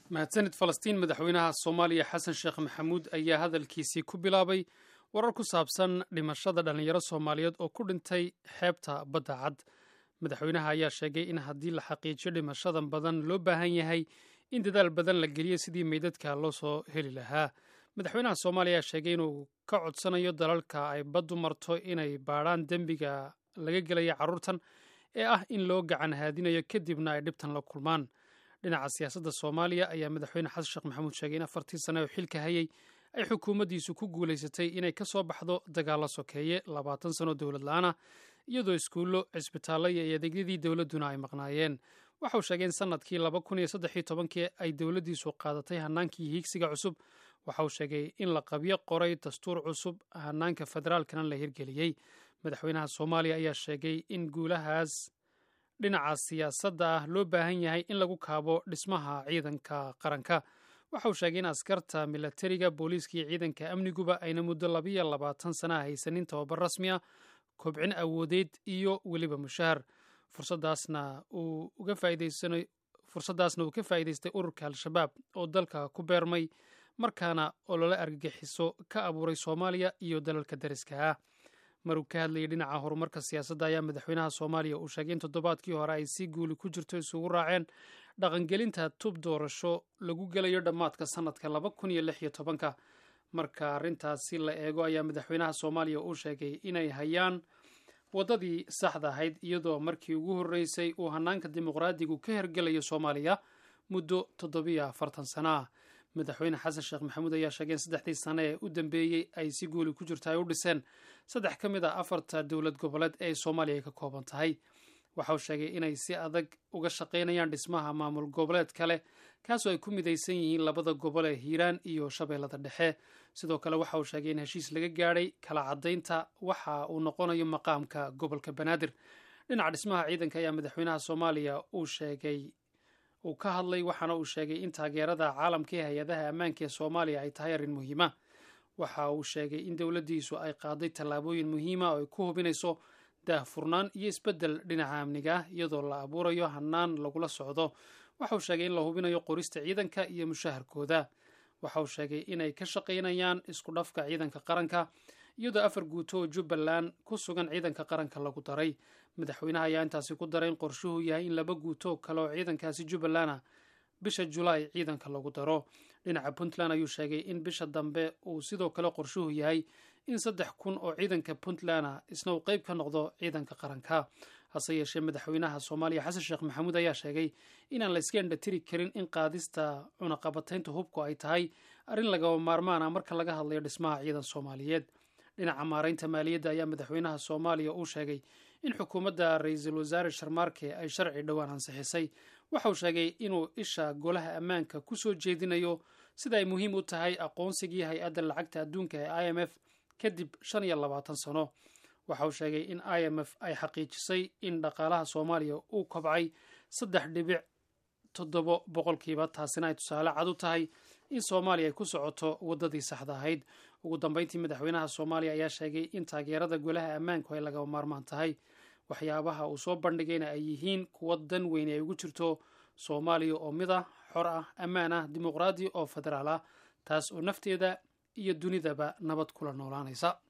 mahadsanid falastiin madaxweynaha soomaaliya xasan sheekh maxamuud ayaa hadalkiisii ku bilaabay warar ku saabsan dhimashada dhallinyaro soomaaliyeed oo ku dhintay xeebta badda cad madaxweynaha ayaa sheegay in haddii la xaqiijiyo dhimashadan badan loo baahan yahay in dadaal badan la geliyo sidii meydadka loo soo heli lahaa madaxweynaha soomaaliya ayaa sheegay inuu ka codsanayo dalalka ay baddu marto inay baadhaan dembiga laga gelaya carruurtan ee ah in loo gacan haadinayo kadibna ay dhibtan la kulmaan dhinaca siyaasadda soomaaliya ayaa madaxweyne xasan sheekh maxamuud sheegay in afartii sane oo xilka hayay ay xukuumaddiisu ku guulaysatay inay ka soo baxdo dagaalla sokeeye labaatan sano dowlad la-aana iyadoo iskuullo cisbitaallo iyo adeegyadii dowladduna ay maqnaayeen waxa uu sheegay in sanadkii laba kun iyo saddexiyo tobankii ay dowladdiisu qaadatay hanaankii hiigsiga cusub waxa uu sheegay in la qabyo qoray dastuur cusub hanaanka federaalkana la hirgeliyey madaxweynaha soomaaliya ayaa sheegay in guulahaas dhinaca siyaasadda ah loo baahan yahay in lagu kaabo dhismaha ciidanka qaranka waxa uu sheegay in askarta milatariga booliiska iyo ciidanka amniguba ayna muddo labiyo labaatan sana haysanin tababar rasmi ah kobcin awoodeed iyo weliba mushahar fursaddaasna uu uga faa'iidaysanayo fursaddaasna uu ka faa'iidaystay ururka al-shabaab oo dalka ku beermay markaana olole argagixiso ka abuuray soomaaliya iyo dalalka dariska ah maruu ka hadlayay dhinaca horumarka siyaasadda ayaa madaxweynaha soomaaliya uu sheegay in toddobaadkii hore ay si guuli ku jirto isugu raaceen dhaqangelinta tub doorasho lagu gelayo dhammaadka sanadka laba kun iyo lix iyo tobanka marka arrintaasi la eego ayaa madaxweynaha soomaaliya uu sheegay inay hayaan waddadii saxda ahayd iyadoo markii ugu horreysay uu hanaanka dimuqraadigu ka hergelayo soomaaliya muddo toddobiyo afartan sana ah madaxweyne xasan sheekh maxamuud ayaa sheegay in saddexdii sane ee u dambeeyey ay si guuli ku jirto ay u dhiseen saddex ka mid a afarta dowlad goboleed ee soomaaliya ay ka kooban tahay waxa uu sheegay inay si adag uga shaqaynayaan dhismaha maamul goboleed kale kaasoo ay ku midaysan yihiin labada gobol ee hiiraan iyo shabeellada dhexe sidoo kale waxa uu sheegay in heshiis laga gaadhay kala caddaynta waxa uu noqonayo maqaamka gobolka banaadir dhinaca dhismaha ciidanka ayaa madaxweynaha soomaaliya uu sheegay uu ka hadlay waxaana uu sheegay in taageerada caalamka ee hay-adaha ammaanka ee soomaaliya ay tahay arrin muhiima waxa uu sheegay in dowladdiisu ay qaaday tallaabooyin muhiima oo ay ku hubinayso daahfurnaan iyo isbeddel dhinaca amniga ah iyadoo la abuurayo hanaan lagula socdo waxa uu sheegay in la hubinayo qorista ciidanka iyo mushaharkooda waxa uu sheegay inay ka shaqaynayaan isku dhafka ciidanka qaranka iyadoo afar guuto oo jubbaland ku sugan ciidanka qaranka lagu daray madaxweynaha ayaa intaasi ku daray in qorshuhu yahay in laba guuto kale oo ciidankaasi jubbalanda bisha julaay ciidanka lagu daro dhinaca puntland ayuu sheegay in bisha dambe uu sidoo kale qorshuhu yahay in saddex kun oo ciidanka puntlanda isna uu qeyb ka noqdo ciidanka qaranka hase yeeshee madaxweynaha soomaaliya xasan sheekh maxamuud ayaa sheegay inaan la iska endhatiri karin in qaadista cunaqabataynta hubku ay tahay arrin lagaba maarmaana marka laga hadlayo dhismaha ciidan soomaaliyeed dhinaca maaraynta maaliyadda ayaa madaxweynaha soomaaliya uu sheegay in xukuumadda ra-iisul wasaare sharmaarke ay sharci dhowaan ansixisay waxa uu sheegay inuu isha golaha ammaanka ku soo jeedinayo sida ay muhiim u tahay aqoonsigii hay-adda lacagta adduunka ee i m f kadib shan iyo labaatan sano waxa uu sheegay in i m f ay xaqiijisay in dhaqaalaha soomaaliya uu kobcay saddex dhibic toddobo boqolkiiba taasina ay tusaale cad u tahay in soomaaliya ay ku socoto waddadii saxda ahayd ugu dambeyntii madaxweynaha soomaaliya ayaa sheegay in taageerada golaha ammaanku ay lagaba maarmaan tahay waxyaabaha uu soo bandhigayna ay yihiin kuwa dan weyne ay ugu jirto soomaaliya oo mid ah xor ah ammaan ah dimuqraadi oo federaal ah taas oo nafteeda iyo dunidaba nabad kula noolaanaysa